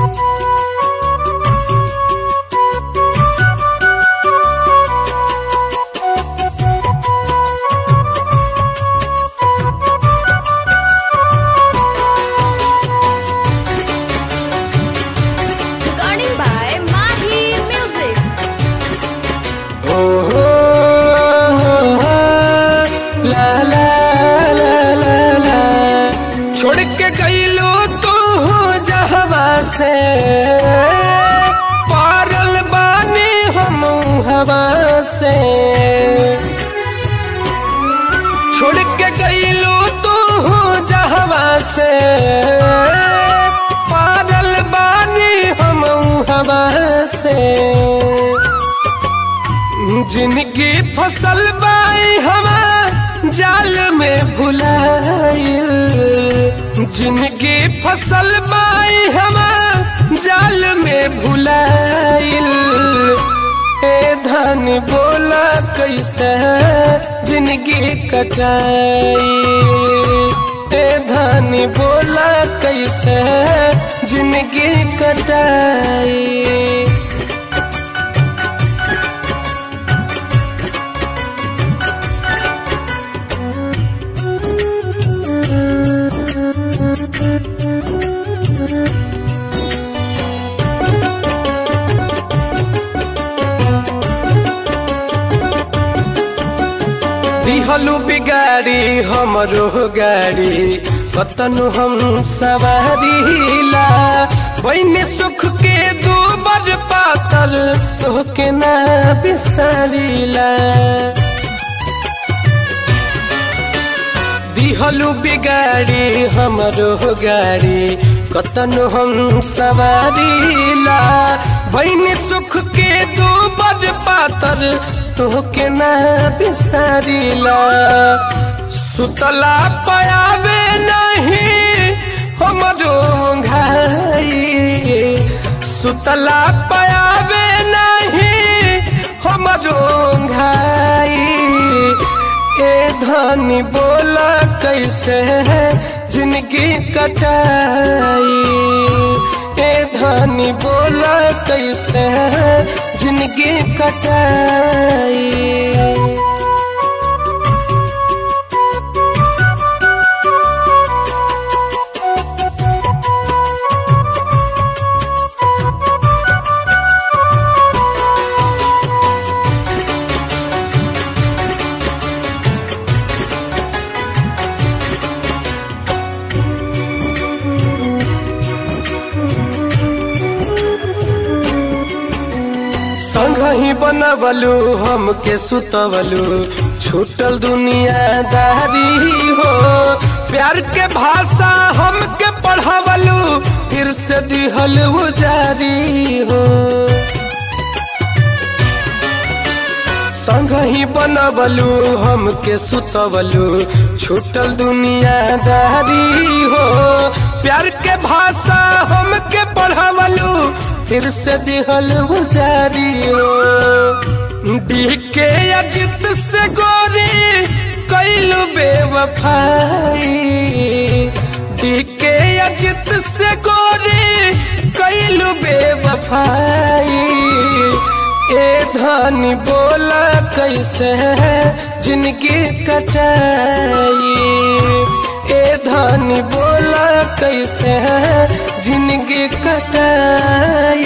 Recording by Mahi Music. ओ हो ला ला ला ला ला छोड़ के गईलो तू जहवा से पारल बानी हम हवा से छोड़ के गईलो तू जहवा से पारल बानी हम हवा से जिनकी फसल बाई हवा जाल में भुलाइल जिनकी फसल बाई हवा जाल में भुलाइल ए धन बोला कैसे जिनकी कटाई ए धन बोला कैसे जिनकी कटाई दिहलु बिगाड़ी हमरो गाड़ी कतनु हम सवारीला बहनी सुख के दो बर पातल तोहके ना बिसारीला दिहलु बिगाड़ी हमरो गाड़ी कतनु हम सवारीला बहनी सुख के दो बड़ पातर तोहके ना बिसारीला सुतला पयावे नहीं हमरो घाई सुतला पयावे नहीं हमरो घाई ए धनी बोला कैसे है जिंदगी कटाई ए धनी बोला कैसे है जिंदगी कटाई संग ही बनवलू हमके सुतवलू छूटल दुनियादारी हो प्यार के भाषा हमके पढ़ावलू फिर से दिहल जारी हो संग ही बनवलू हमके सुतवलू छूटल दुनियादारी हो प्यार के भाषा हमके पढ़ावलू फिर से दिहल जारी हो डीके अजित से गोरी कैलू बेवफाई डीके अजित से गोरी कैलू बेवफाई ए धनी बोला कैसे है जिनकी कटाई ए धनी बोला कैसे है जिनकी कटाई